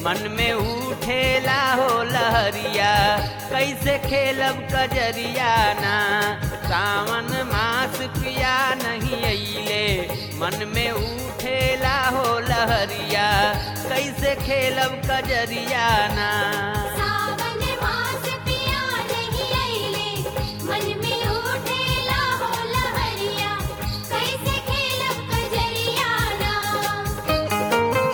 मन में उठेला हो लहरिया कैसे खेलब कजरिया ना सावन मास पिया नहीं अइले मन में उठेला हो लहरिया कैसे खेलब कजरिया ना सावन मास पिया नहीं आइले मन में उठेला हो लहरिया कैसे खेलब कजरिया ना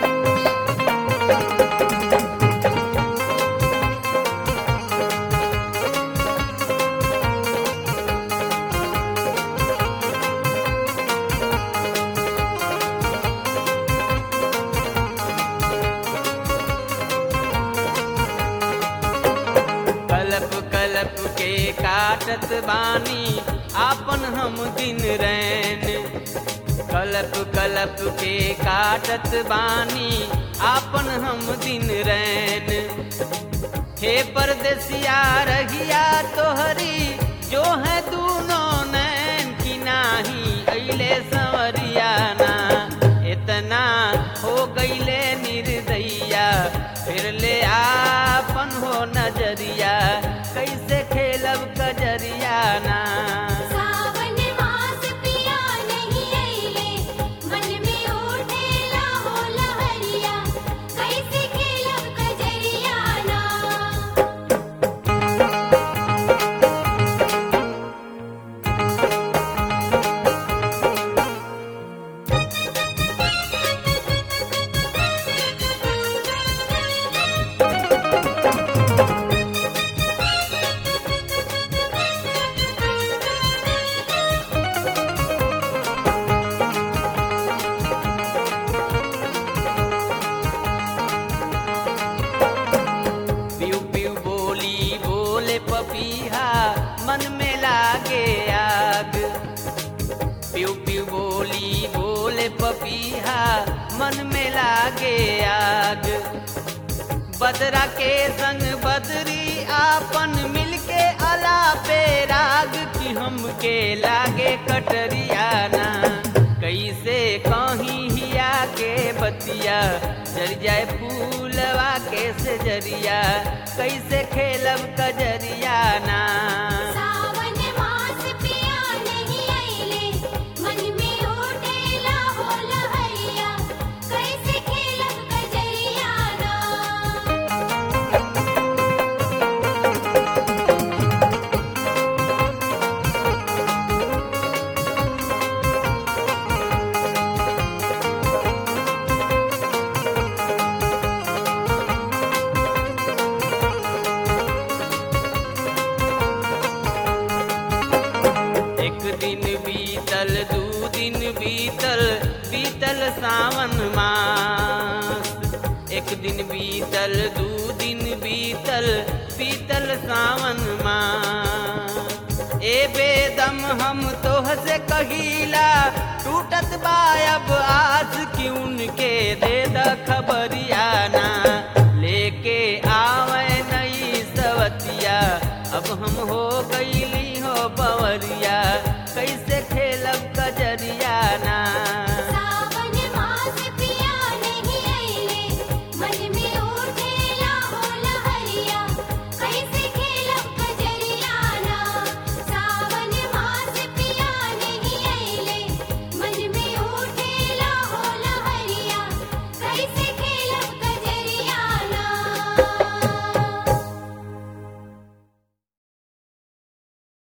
कलप कलप के काटत बानी आपन हम दिन रैन कलप कलप के काटत बानी आपन हम दिन रैन हे परदेसिया रहिया तोहरी जो है दूनो नैन की नाही अइले संवरिया ना इतना हो गईले निर्दैया फिर ले आपन हो नजरिया कैसे खेलब कजरिया ना सावन मास पिया नहीं आइले मन में उठेला हो लहरिया कैसे खेलब कजरिया ना पियू पियू बोली बोले पपीहा मन में लागे आग पियू पियू बोली बोले पपीहा मन में लागे आग बदरा के संग बदरी आपन मिलके अला पे राग की हमके लागे कटरिया ना कैसे कहीं हिया के बतिया जर जाए फूलवा के से जरिया कैसे खेलब कजरिया ना सावन मास पिया नहीं आइले मन में उठेला हो लहरिया कैसे खेलब कजरिया ना एक दिन बीतल दू दिन बीतल बीतल सावन मास एक दिन बीतल दू दिन बीतल बीतल सावन मास ए बेदम हम तोह से कहिला टूटत बायब आज की उनके दे द खबरिया ना लेके आवे नई सवतिया अब हम हो गईली हो बवरिया कैसे